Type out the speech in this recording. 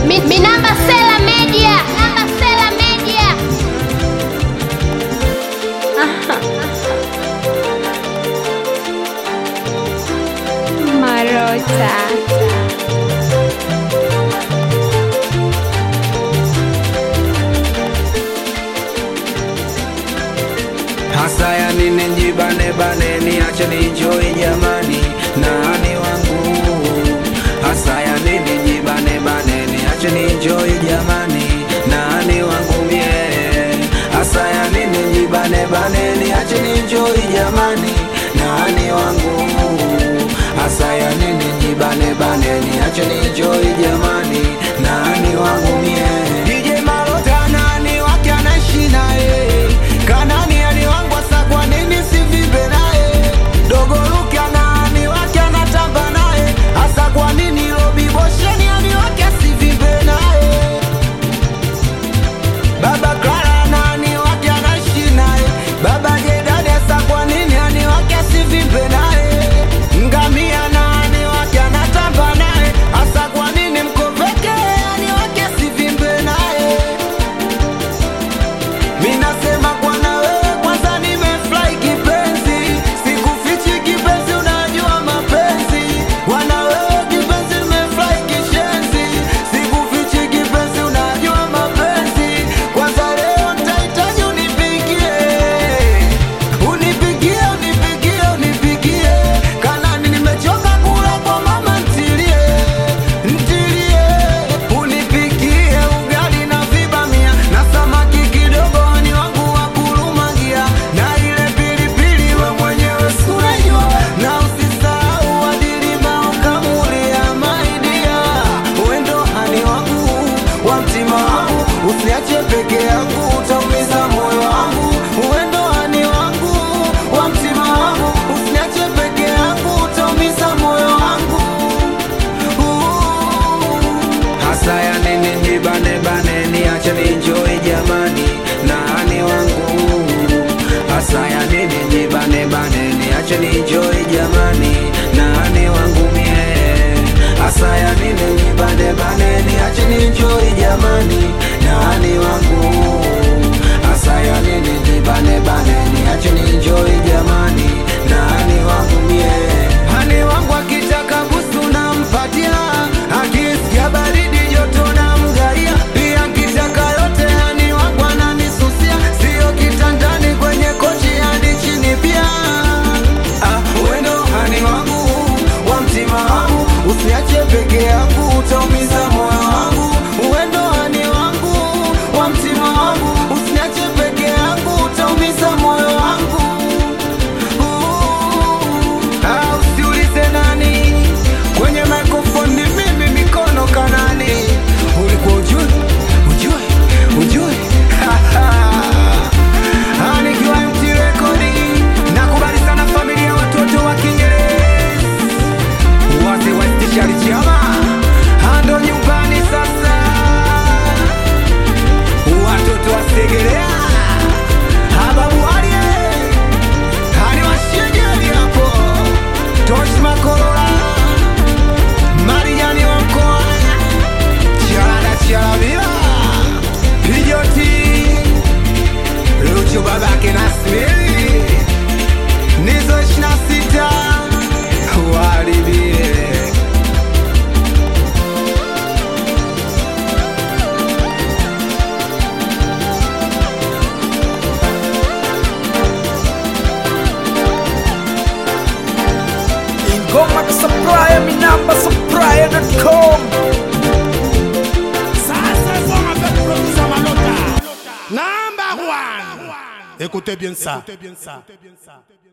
Mi, Minamba Sela Media. Minamba Sela Media. Marota. hasa ya nini njibane bane niache nienjoy jamani nani wangu hasa ya nini njibane bane niache nienjoy jamani nani wangu mie hasa ya nini njibane bane niache nienjoy jamani nani wangu hasa ya nini njibane bane niache nienjoy jamani nani wangu mie DJ Malota nani wake anaishi naye kanani ani wangu asa kwa nini sivive naye dogo Luke anani wake anatamba naye hasa kwa nini Robi Bosheni ani wake asivive naye Baba Clara nani wake anaishi naye Baba Jedani hasa kwa nini ani wake asivimbe naye Ngamia nani wake anatamba naye hasa kwa nini mkoveke ani wake asivimbe naye Minasema kwana wewe kwanza nimefurahi kipenzi Sikufichi kipenzi unajua mapenzi Kwana wewe kipenzi nimefurahi kishenzi Sikufichi kipenzi unajua mapenzi Kwanza leo nitahitaji unipigie Unipigie, unipigie, unipigie Kanani nimechoka kula kwa mama ntilie Ntilie Unipigie ugali na vibamia Na samaki kidogo ni wangu wa kulumagia Na ile pilipili we mwenyewe sunajua Na usisahau adilima ukamulia maidia Wendo hani wangu wa mtima wangu Usiache peke yangu utaumiza moyo wangu Wendo hani wangu wa mtima wangu Usiache peke yangu utaumiza moyo wangu hasa ya nini njibane bane niache ninjoy jamani nani wangu hasa ya nini njibane bane niache ninjoy jamani nani wangu mie hasa ya nini njibane bane niache ninjoy jamani nani wangu hasa ya nini njibane bane niache ninjoy jamani nani wangu mie hani wangu akitaka busu nampatia akisikia baridi joto na mgaia pia kitaka yote hani wangu ananisusia sio kitandani kwenye kochi hadi chini pia ah, wendo hani wangu wa mtima wangu usiache peke yangu utaumiza moyo wangu wendo hani wangu wa mtima wangu usiache peke yangu utaumiza moyo wangu Ah, usiulize nani kwenye microphone ni mimi mikono kanani ulikuwa ujui ujui ujui Ah, nikiwa MT Rekodi nakubali sana familia watoto wa Kiingereza wazee wa stishari chama ando nyumbani sasa watoto wa Segerea hababu alie hani washegeli hapo Tosh Makolola Mariani wa mkoa Charada Charavila Pijoti Lucho babake na Smili Nizo ishina sita Waribie Ingoma kusupply mi namba supply.com Number one. Écoutez bien ça.